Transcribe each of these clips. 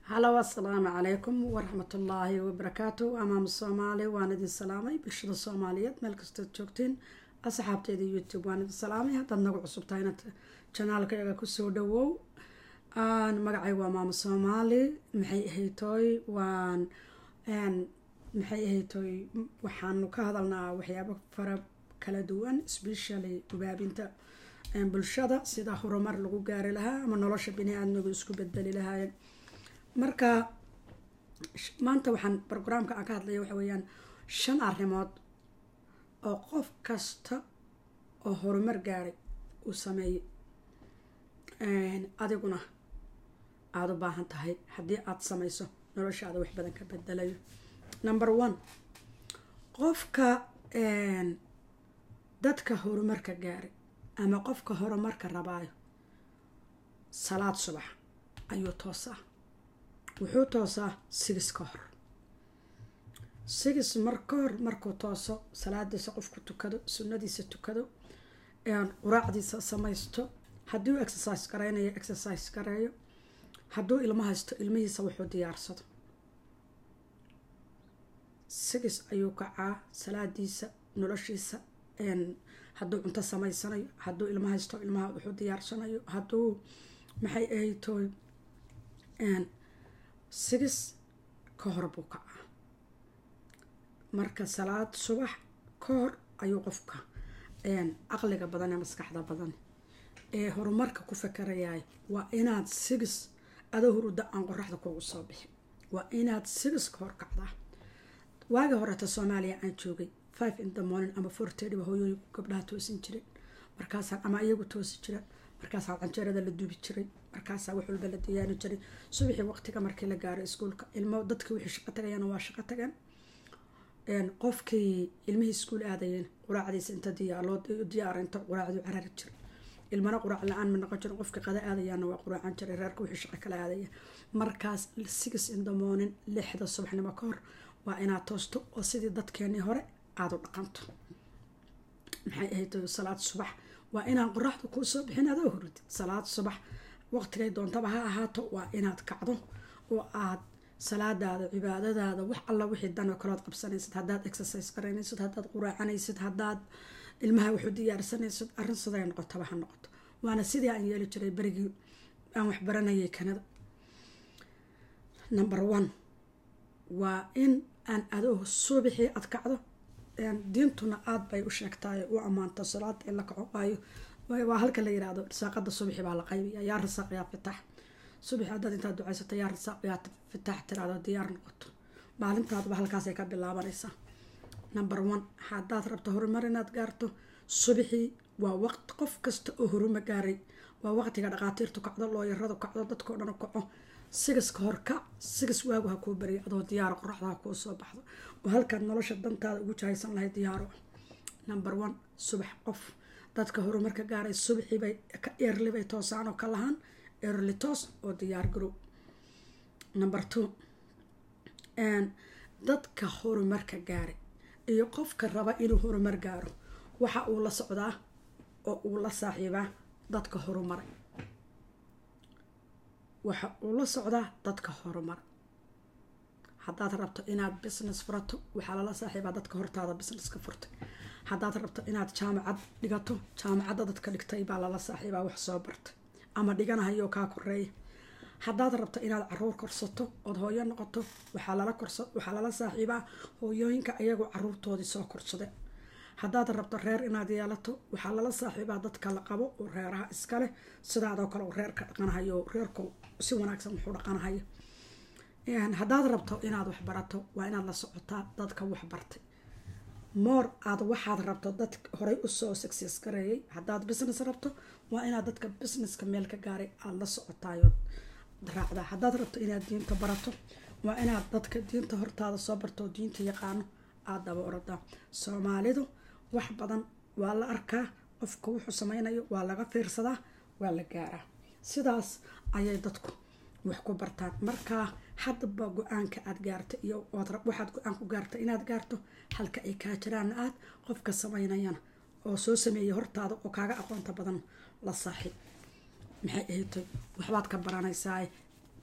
halow assalaamu calaykum waraxmatullaahi wabarakaatu amaam soomaali waan idin salaamay bulshada soomaaliyeed meel kastood joogtiin asxaabteeda youtube waan idin salaamay haddaad nagu cusubtahay inaad janaalkayaga kusoo dhawow magacay waa maamo soomaali maxay ahaytooy waan maxay ahaytooy waxaanu ka hadalnaa waxyaabo fara kala duwan specially gubaabinta bulshada sida horumar lagu gaari lahaa ama nolosha bini-aadmigu isku bedeli lahaayeen marka maanta waxaan brograamka aan ka hadlaya waxa weeyaan shan arrimood oo qof kasta oo horumar gaaray uu sameeyey adiguna aada u baahan tahay haddii aada samayso noloshaada wax badan ka bedelayo number one qofka dadka horumarka gaaray ama qofka horumarka rabaayo salaad subax ayuu toosaa wuxuu toosaa sigis ka hor sigis mar ka hor markuu tooso salaadiisa qofku tukado sunnadiisa tukado quraacdiisa samaysto haddii uu exercise garaynayo exercise gareeyo hadduu ilmo haysto ilmihiisa wuxuu diyaarsado sigis ayuu kacaa salaadiisa noloshiisa hadduu cunto samaysanayo hadduu ilmo haysto ilmaha wuxuu diyaarsanayo hadduu maxay ahaytooy sigis ka hor buu kacaa marka salaad subax ka hor ayuu qofka caqliga badan ee maskaxda badan ee horumarka ku fakarayaay waa inaad sigis adoo hurudda aan qoraxda kugu soo bixin waa inaad sigis ka hor kacdaa waagii horeeta soomaaliya aan joogay five in the morning ama four tedhiba hooyooyinku gabdhaha toosin jireen markaasaan ama iyagu toosi jireen markaasaa canjeerada la duubi jiray markaasaa wax walba la diyaani jiray subaxii waqtiga markii la gaaro iskuulka ilmo dadkii wixii shaqo tagayeen waa shaqo tageen qofkii ilmihii iskuul aadayeen quraacdiisa inta loo diyaara inta quraacdu carari jiray ilmana quraac la-aan ma noqon jirin qofkii qada aadayaana waa quraacan jiray reerka wixii shaqo kala aadaya markaas six in the morning lixda subaxnimo ka hor waa inaad toosto oo sidii dadkeenii hore aada u dhaqanto maxay ahayd salaad subax waa inaan qoraxda kuu soo bixin adoo hurud salaad subax waqtigay doontaba ha ahaato waa inaad kacdo oo aad salaadaada cibaadadaada wax alla wixii dan oo kalood qabsanaysid haddaad exercise garaynaysid haddaad quraacanaysid haddaad ilmaha wuxuu diyaarsanaysid arrin siday noqotaba ha noqoto waana sidii aan yeeli jiray berigii aan wax baranayay kanada number one waa in aan adoo suubixii ad kacdo diintuna aada bay u sheegtaay u ammaanto salaada in la kaco waayo waa halka la yirahdo risaaqada subaxi baa la qaybiya yaa risaaq yaa fitax subaxi haddaad intaad ducaysato yaa risaaq yaa fitax tiraado diyaar noqoto maalintaadaba halkaasay ka bilaabanaysaa number one haddaad rabto horumar inaad gaarto subaxii waa waqti qof kasta oo horuma gaaray waa waqtiga dhaqaatiirtu kacdo looyaradu kacdo dadkao dhan kaco sigiska horkac sigis waagu ha kuu bariya adoo diyaaro qoraxda ha kuu soo baxdo oo halkaad nolosha dantaada ugu jahaysan lahayd diyaaro number one subax qof dadka horumarka gaaray subaxiibay eerlibay toosaan oo ka lahaan eerli toos oo diyaar garow number two dadka horumarka gaaray iyo qofka raba inuu horumar gaaro waxa uu la socdaa oo uu la saaxiibaa dadka horumaray waxa uu la socdaa dadka horumar haddaad rabto inaad business furato waxaa lala saaxiibaa dadka hortaada businesska furtay haddaad rabto inaad jaamacad dhigato jaamacadda dadka dhigtay baa lala saaxiibaa wax soo bartay ama dhiganahayoo kaa koreeya haddaad rabto inaad caruur korsato ood hooyo noqoto waxaa lala saaxiibaa hooyooyinka iyagoo caruurtoodii soo korsade haddaad rabto reer inaad yeelato waxaa lala saaxiibaa dadka la qabo oo reeraha iskaleh sidaadoo kale uu reerka dhaqanahayo reerku si wanaagsan wuxuu dhaqanahayo haddaad rabto inaad waxbarato waa inaad la socotaa dadka waxbartay moor aad waxaad rabto dad horey usoo success gareeyay haddaad business rabto waa inaad dadka businesska meel ka gaaray aada la socotaayood raacdaa haddaad rabto inaad diinta barato waa inaad dadka diinta hortaada soo barto oo diinta yaqaano aada daba oradaa soomaalidu wax badan waa la arkaa qofka wuxuu sameynayo waa laga fiirsadaa waa la gaaraa sidaas ayay dadku wax ku bartaan markaa haddaba go-aanka aada gaarta iyo waxaad go-aan ku gaarta inaad gaarto halka ay kaa jiraan aad qofka sameynayana oo soo sameeyay hortaada oo kaaga aqoonta badan la saaxiib maxay ahayd waxbaad ka baranaysaa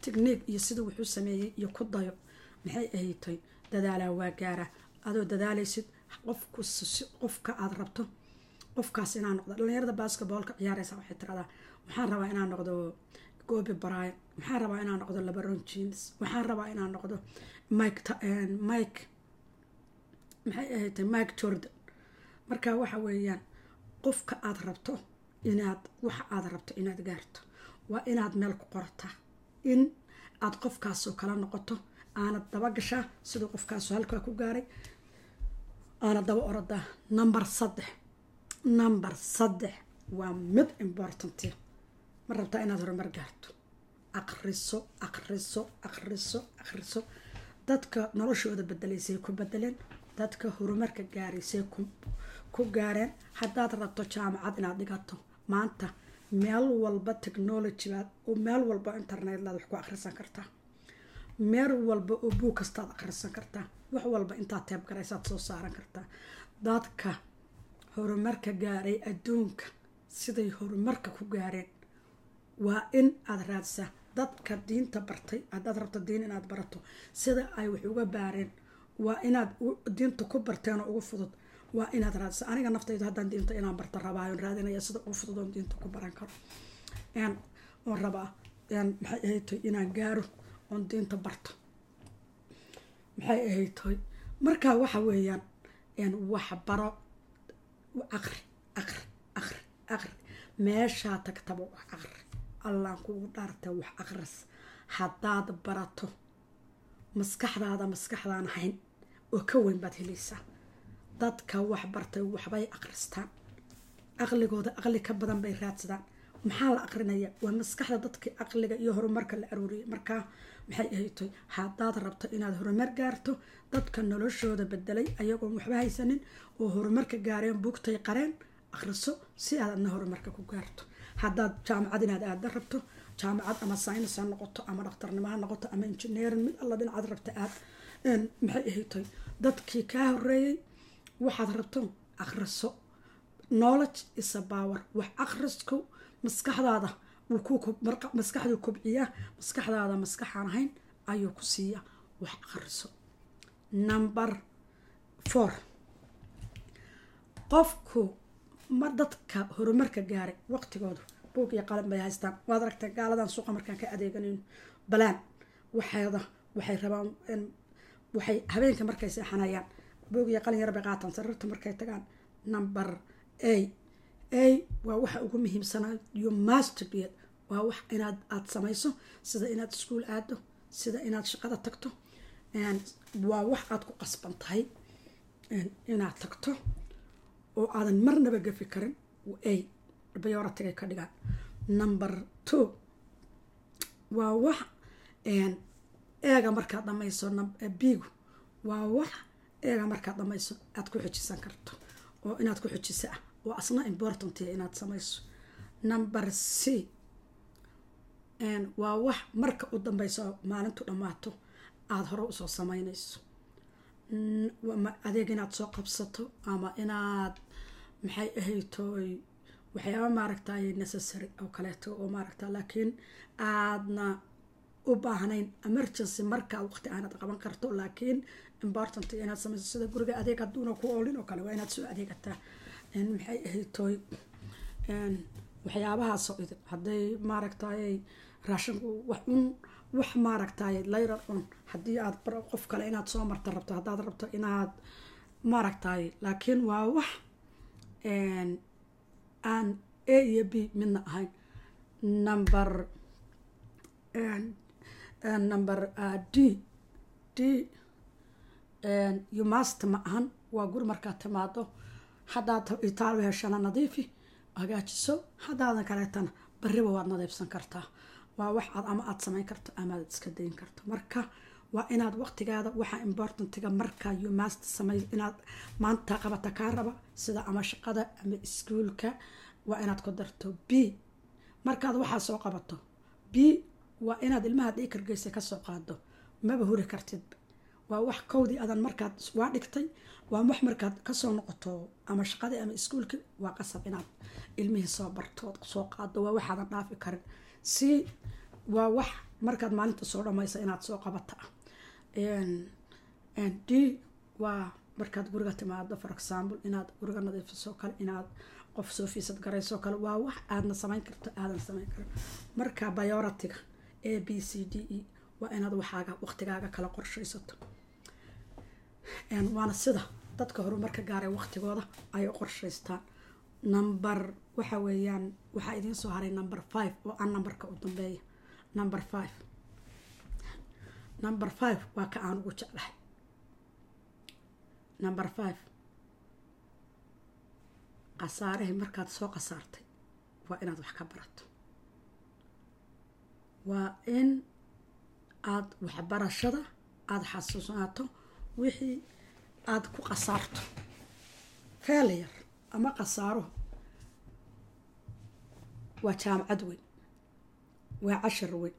tigniig iyo sida wuxuu sameeyey iyo ku dayo maxay ahaytay dadaalaa waa gaara adoo dadaalaysid qofku qofka aada rabto qofkaas inaa noqdo dhalinyarada basketboolka ciyaareysa waxay tiradaa waxaan rabaa inaa noqdo gobi bryan waxaan rabaa inaa noqdo labaron jeans waxaan rabaa inaa noqdo mike mike maxay ahaytay mike jordan marka waxa weeyaan qofka aada rabto inaad waxa aada rabto inaad gaarto waa inaad meel ku qorataa in aada qofkaasoo kala noqoto aanad daba gashaa siduu qofkaasu halkaa ku gaaray aanad daba orodaa number saddex number saddex waa mid importanti ma rabtaa inaad horumar gaarto aqriso aqriso aqriso aqriso dadka noloshooda bedelaysay ku bedeleen dadka horumarka gaaraysay ku gaareen haddaad rabto jaamacad inaad dhigato maanta meel walba technology baad oo meel walba internet laad wax ku akhrisan kartaa meel walba oo buug kastaad akhrisan kartaa wax walba intaad teeb garaysaad soo saaran kartaa dadka horumarka gaaray adduunka siday horumarka ku gaareen waa in aada raadsaa dadka diinta bartay haddaad rabto diin inaad barato sida ay wax uga baareen waa inaad diinta ku barteen oo ugu fudud waa inaad raadisa aniga naftayda haddaan diinta inaan barta rabaayon raadinaya sida ugu fudud oon diinta ku baran karo oon rabaa maxay ahaytoy inaan gaaro oon diinta barto maxay ahaytoy markaa waxa weeyaan wax baro aqri aqri aqri aqri meeshaa tagtaba wax aqri allaan kugu dhaarta wax aqris haddaad barato maskaxdaada maskaxdaan ahayn oo ka weyn baad helaysaa dadka wax bartay waxbay aqristaan aqligooda aqli ka badan bay raadsadaan maxaa la aqrinaya waa maskaxda dadka aqliga iyo horumarka la aruuriyay markaa maxay ahaytoy haddaad rabto inaad horumar gaarto dadka noloshooda bedelay ayagoon waxba haysanin oo horumarka gaareen buugtay qareen aqriso si aad adna horumarka ku gaarto haddaad jaamacad inaad aada rabto jaamacad ama saynis ha noqoto ama dhakhtarnimo ha noqoto ama injineerin mid alla dhinacaad rabta aad maxay ahaytoy dadkii kaa horeeyey waxaad rabto akhriso knowledge isa power wax akhrisku maskaxdaada maskaxduu kobciyaa maskaxdaada maskaxaan ahayn ayuu ku siiya wax akhriso number four qofku ma dadka horumarka gaaray waqtigoodu buug iyo qalin bay haystaan waad aragtay gaaladan suuqa markaan ka adeeganayno balaan waxeeda waxay rabaan waxay habeenka markay seexanayaan buug iyo qalin yar bay qaataan sariirta markay tagaan number a a waa waxa ugu muhiimsanaa you must be waa wax inaad aada samayso sida inaad iskuol aado sida inaad shaqada tagto waa wax aada ku qasban tahay inaad tagto oo aadan marnaba gafi karin a bayoratigay ka dhigaan number two waa wax eega markaad dhamayso bigu waa wax eega markaad dhamayso aada ku xujisan karto oo inaad ku xujisa ah oo asna important inaad samayso number c waa wax marka u dambeyso maalintu dhammaato aada hore usoo sameynayso adeeg inaad soo qabsato ama inaad maxay ahaytoy waxyaaba maaragtay necessary oo kaleeto oo maaragta laakiin aadna u baahnayn emergency markaa waqti aanad qaban karto laakiin important inaad sameyso sida guriga adeeg haduuna ku oolin oo kale waa inaad soo adeegataa maxay ahaytoy waxyaabahaasoo idin hadday maaragtay raashinku wax un wax maaragtay layrar un haddii aad qof kale inaad soo marta rabto haddaad rabto inaad maaragtay laakiin waa wax aan a iyo b midna ahayn number number d d umast ma ahan waa guri markaad timaado haddaad itaal heshana nadiifi hagaajiso haddaadan kaleetana bariba waad nadiifsan kartaa waa wax aad ama aada samayn karto ama aad iska dayin karto marka waa inaad waqtigaada waxa importantiga marka umast samay inaad maanta qabata kaa raba sida ama shaqada ama iskuolka waa inaad ku darto b markaad waxaa soo qabato b waa inaad ilmaha dhiikargeysa kasoo qaado maba huri kartid waa wax kowdii adan markaad waa dhigtay waa wax markaad kasoo noqoto ama shaqadii ama iskuolki waa qasab inaad ilmihii soo barto soo qaado waa waxaadan dhaafi karin si waa wax markaad maalinta soo dhamaysa inaad soo qabata d waa markaad guriga timaado for example inaad guriga nadiifisoo kale inaad qof soo fiisad garaysoo kale waa wax aadna samayn karto aadan samayn karin marka bioratiga a b c d e waa inaad waxaaga waqtigaaga kala qorshaysato waana sida dadka horumarka gaaray waqtigooda ay qorshaystaan number waxa weeyaan waxaa idiin soo haray number five oo aan numberka u dambeeya number five number five waa ka aan ugu jeclahay number five khasaarahii markaad soo khasaartay waa inaad wax ka barato waa in aada waxbarashada aada xasuusnaato wixii aada ku khasaarto failure ama khasaaruhu waa jaamacad weyn waa cashar weyn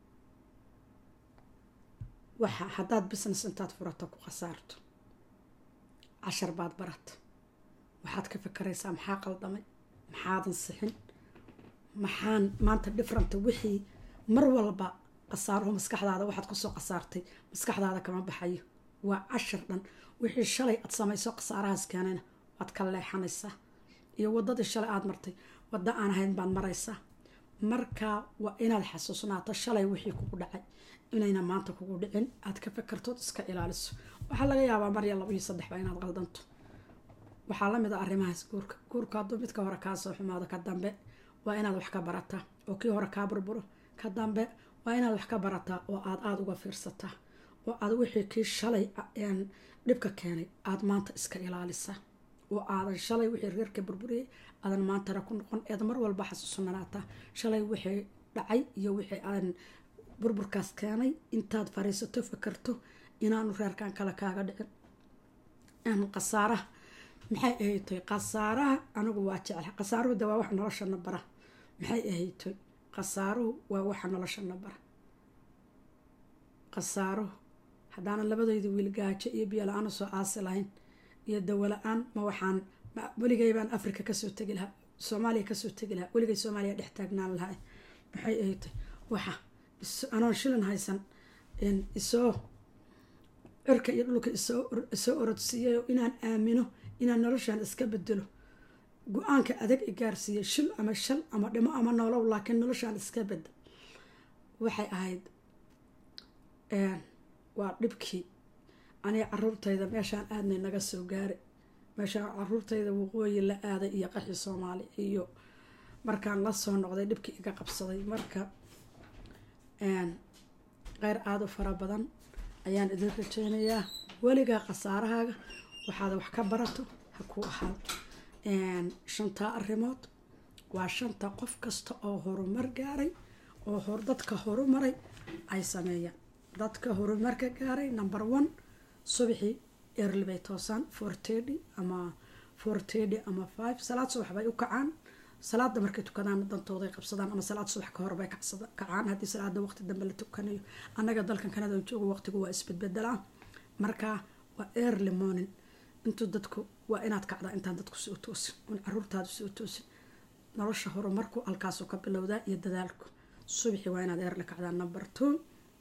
waxa haddaad business intaad furato ku khasaarto cashar baad barata waxaad ka fikeraysaa maxaa qaldamay maxaadan sixin maxaan maanta different wixii mar walba khasaaruhu maskaxdaada waxaad kusoo khasaartay maskaxdaada kama baxayo waa cashar dhan wixii shalay aad samayso khasaarahaas keenayna waad ka leexanaysaa iyo wadadii shalay aada martay waddo aan ahayn baad maraysaa marka waa inaad xasuusnaato shalay wixii kugu dhacay inayna maanta kugu dhicin aad ka fakartood iska ilaaliso waxaa laga yaabaa marya laba iyo saddexba inaad qaldanto waxaa lamid a arrimahaas guurka guurka hadduu midka hore kaa soo xumaado ka dambe waa inaad wax ka barataa oo kii hore kaa burburo ka dambe waa inaad wax ka barataa oo aad aada uga fiirsataa oo aad wixii kii shalay dhibka keenay aada maanta iska ilaalisaa oo aadan shalay wixii reerka burburiyay aadan maantana ku noqon eed mar walba xasuusanaataa shalay wixii dhacay iyo wixii aadan burburkaas keenay intaad fariisato fakarto inaanu reerkan kale kaaga dhicin khasaaraha maxay ahaytoy khasaaraha anigu waa jecla khasaaruhu de waa waxa noloshana bara maxay ahaytoy khasaaruhu waa waxa noloshana bara khasaaruhu haddaanan labadayda wiil gaajo iyo biyo la-aan usoo aasi lahayn iyo dawo la-aan ma waxaan weligay baan africa kasoo tegi lahaa soomaaliya kasoo tegi lahaa weligay soomaaliya dhex taagnaan lahaa maxay ahaytoy waxa anoon shilin haysan isoo cirka iyo dhulka isoo orodsiiyayo inaan aamino inaan noloshaan iska bedelo go-aanka adag i gaarsiiyay shil ama shal ama dhimo ama noolow laakiin noloshaan iska bedel waxay ahayd waa dhibkii aniga caruurtayda meeshaan aadnay naga soo gaaray meeshaan caruurtayda waqooyi la aaday iyo qaxi soomaali iyo markaan la soo noqday dhibkii iga qabsaday marka qeyr aada u fara badan ayaan idin rajeynayaa weligaa khasaarahaaga waxaad wax ka barato ha ku ahaado shantaa arrimood waa shanta qof kasta oo horumar gaaray oo dadka horumaray ay sameeyaan dadka horumarka gaaray number one subaxii early bay toosaan four thirty ama four thirty ama five salaad subax bay u kacaan salaada markay tukadaan dantooday qabsadaan ama salaad subax ka hor bay kacaan haddii salaada waqti dambe la tukanayo annaga dalkan kanada joogo waqtigu waa isbedbedelaa marka waa early morning intuu dadku waa inaad kacdaa intaan dadku soo toosin un caruurtaadu soo toosin nolosha horumarku halkaasuu ka bilowdaa iyo dadaalku subaxi waa inaad early kacdaa number two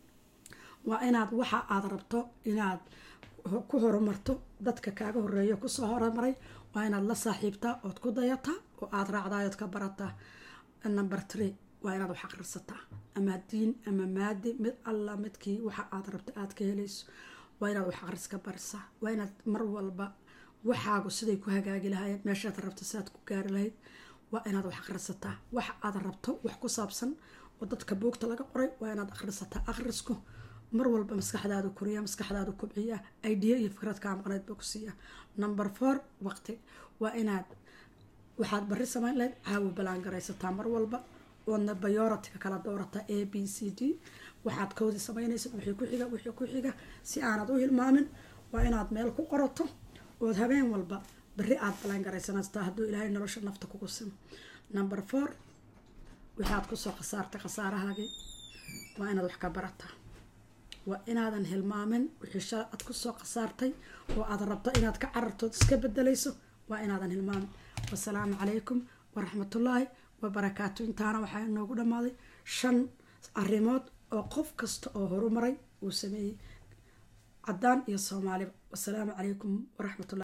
waa inaad waxa aad rabto inaad ku horumarto dadka kaaga horeeyo kusoo horumaray waa inaad la saaxiibtaa ood ku dayataa oo aada raacdaa ood ka barataa number tree waa inaad wax aqrisataa ama diin ama maadi mid alla midkii waxa aad rabto aada ka helayso waa inaad wax aqris ka barisaa waa inaad mar walba waxaagu siday ku hagaagi lahaayeen meeshaad rabto siaad ku gaari lahayd waa inaad wax aqrisataa wax aad rabto wax ku saabsan oo dadka buugta laga qoray waa inaad aqrisataa aqrisku mar walba maskaxdaadu koriya maskaxdaadu kubciya idea iyo fikrad kaa maqneyd buu ku siiya number four waqti waa inaad waxaad bari samayn lahayd caawa balaan garaysataa mar walba oodna bayoratiga kala doorataa a b c d waxaad koodii samaynaysid wixii ku xiga wixii ku xiga si aanad u hilmaamin waa inaad meel ku qorato ood habeen walba beri aad balaan garaysanastaa hadduu ilaahay nolosha nafta kugu simo number four waxaad kusoo khasaartay khasaarahaagii waa inaad wax ka barataa waa inaadan hilmaamin wixii shala aad kusoo khasaartay oo aad rabto inaad ka carartood iska bedelayso waa inaadan hilmaamin wasalaamu calaykum waraxmatullaahi wabarakaatu intaana waxaa inoogu dhammaaday shan arrimood oo qof kasta oo horumaray uu sameeyey caddaan iyo soomaaliba wasalaamu calaykum waraxmatullah